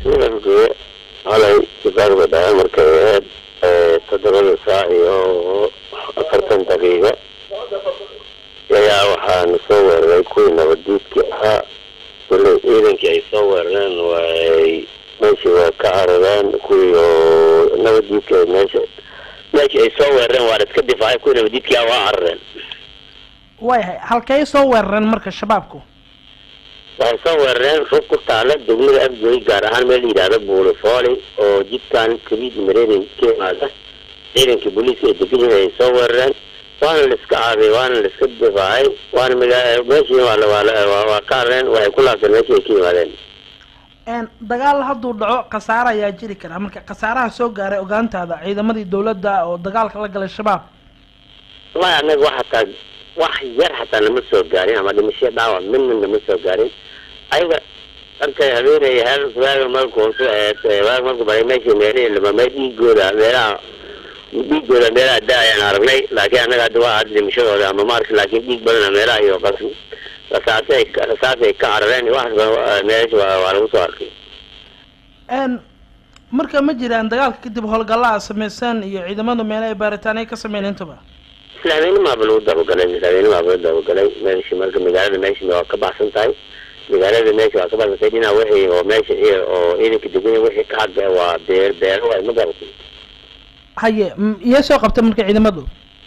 degmada halay sibaagda dhaca markay ahayd toddobada saac iyo afartan daqiiqo ayaa waxaana soo weeraray kuwii nabaddiidkii ahaa wali ciidankii ay soo weerareen way meeshii waa ka carareen kuwii oo nabaddiidka meesha meeshii ay soo weerareen waa la iska difaacay kuwii nabaddiidkii ah waa carareen waayahay halkay soo weerareen marka shabaabku waxay soo weerareen rug ku taala degmada afgoy gaar ahaan meel la yidhaahdo buulifooli oo jidkan kabiid mareerin ka imaada ciidankii booliiska ay degan yihiin ay soo weerareen waana la iska caabiyey waana la iska difaacay waana magaa meeshii waa la waa la waa waa ka carareen waxay ku laabteen meeshii ay ka yimaadeen dagaal hadduu dhaco khasaare ayaa jiri kara marka khasaaraha soo gaaray ogaantaada ciidamadii dawladda oo dagaalka la galay shabaab wallahi annaga wax hataa wax yar hataa nama soo gaarin ama dhimasho dhaawac midna nama soo gaarin ayaga markay habeenay hal waaga marku waaga marku baray meeshii meelihii lamamay dhiigooda meelaha dhiigooda meelaha da ayaan aragnay laakiin annaga hadda waa hadda dhimashadooda ama maarka laakiin dhiig badana meelaha iyo qas rasaasay rasaasay ka carareen waxaas meesha waa waa lagu soo arkay marka ma jiraan dagaalka kadib howlgallaa sameysaan iyo ciidamadu meele ay baaritaan ay ka sameyn intaba isla habeennimaaba lagu dabagalay isla habeennimaaba lagu dabagalay meeshii marka magaalada meesha waa ka baxsan tahay magaalada meesha waa ka baxsan tahay dhinaca wixii oo meesha oo ciidanka deganya wixii ka hadda waa beer beero waay ma garatay haye iyay soo qabtay marka ciidamadu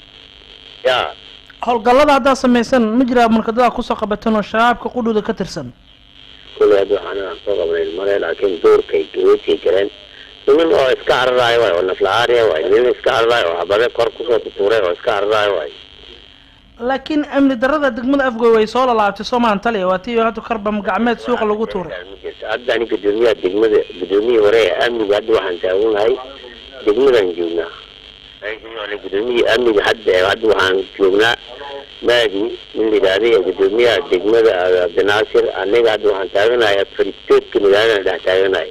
ya howlgallada haddaad samaysan ma jiraa marka dadaa kusoo qabateen oo shabaabka qudhuda ka tirsan kulli hadda waxaan aan soo qabnayn male laakiin duurkay gaweedkay galeen niman oo iska cararaayo waay oo naflacaariya waay niman iska cararaayo oo habade kor kusoo tutuuray oo iska cararaayo waay laakiin amni darada degmada afgoy way soo lalaabtay soomaan taliya waa tii hadda karbam gacmeed suuqa lagu tuuray hadda ani gudoomiyaha degmada gudoomiyihii hore ee amniga hadda waxaan taaganahay degmadaan joognaa gudoomiyihii amniga hadda hadda waxaan joognaa maadi in la yidhaahday gudoomiyaha degmada cabdinaasir aniga hadda waxaan taaganahay afaritoodka magaalada dhex taaganahay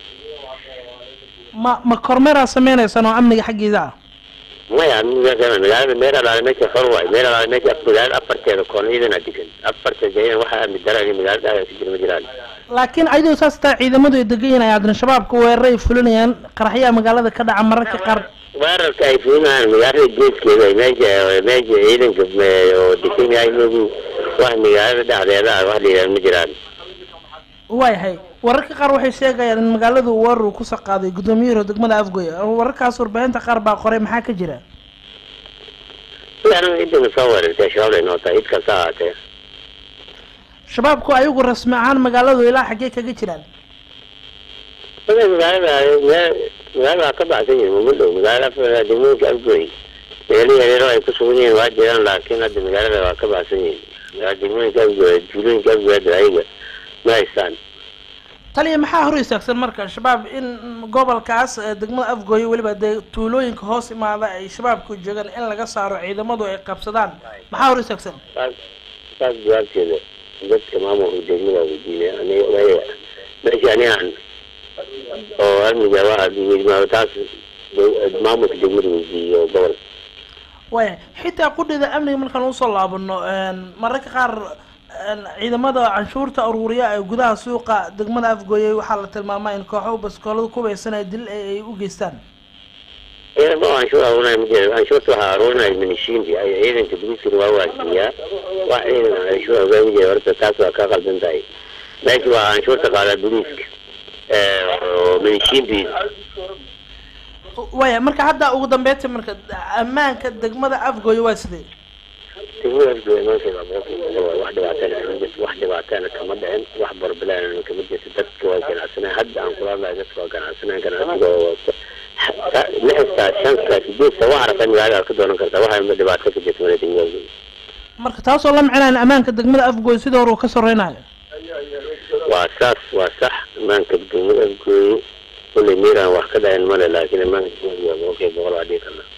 ma ma kormeeraa sameynaysaan oo amniga xaggiisa ah maya amniga magaalada meel alaale meesha xor waay meel alaale meesha magaalada afarteeda koon ciidana degan afarteeda ciidan waxaa amni daraan magaalada dhexdeeda ku jira ma jiraan laakiin ayadoo saas taa ciidamadu ay degan yihiin ay haddana shabaabka weeraray fulinayaan qaraxyaha magaalada ka dhaca mararka qaar weerarka ay fulinayaan magaalada geeskeeda meesha meesha ciidanka oo degan yahay magu wax magaalada dhexdeeda ah wax la yidhahdo ma jiraan waayahay wararka qaar waxay sheegayaan in magaaladu weerar uu kusoo qaaday gudoomiyahiro degmada afgoy wararkaas warbaahinta qaar baa qoray maxaa ka jira aniga cidina soo weerartay shabaab lay noo tahay cid kasta ahaatee shabaabku ayagu rasmi ahaan magaaladu ilaa xaggee kaga jiraan magaalada magaalada waa ka baxsan yihin uma dhow magaalada degmooyinka afgoy meelihii yaryaro ay ku sugan yihiin waa jiraan laakiin hadda magaalada waa ka baxsan yihin degmooyinka afgoy tuulooyinka afgoy hadda ayaga ma haystaan taliya maxaa hor istaagsan marka shabaab in gobolkaas degmada afgooye weliba dee tuulooyinka hoos imaada ay shabaabku joogaan in laga saaro ciidamadu ay qabsadaan maxaa hor istaagsan saas saas jawaabteeda dadka maamulka degmada weydiinay aniga meesha anigaan oo amniga waa taas maamulka degmada weydiiyey oo gobol waya xitaa qudhida amniga markaan usoo laabano mararka qaar ciidamada canshuurta aruuriya ee gudaha suuqa degmada afgooyey waxaa la tilmaamaa in kooxo baskoolada kubaysanaya dil ay u geystaan ciidamo canshuur aruurinaya ma jira canshuurta waxaa aruurinaya minishiinti ay ciidanka booliiskana waa waasiiyaa wax ciidan canshuur ogaama jira horta taas waa ka qaldan tahay meesha waa canshuurta qaadaa booliiska minishiinti waya marka hadda ugu dambeynta marka ammaanka degmada afgooye waa sidee degmada afgooye maanta wax dhibaatana kama jirto wax dhibaatana kama dhicin wax barbilaana kama jirto dadka waa ganacsanay hadda aan kula hadlayo dadka waa ganacsanay ganacsiga oo lixda shanta sideedta wax aragta magaalada ka doonan karta waxa dhibaato ka jirta mala degmada afgooye marka taasoo la micnaa ammaanka degmada afgooye sidii hore uu ka sareynayo waa saas waa sax ammaanka degmada afgooye kulley miiraan wax ka dhayan male laakiin ammaanka degmada waa boqolkiiba boqol waa dhihi karnaa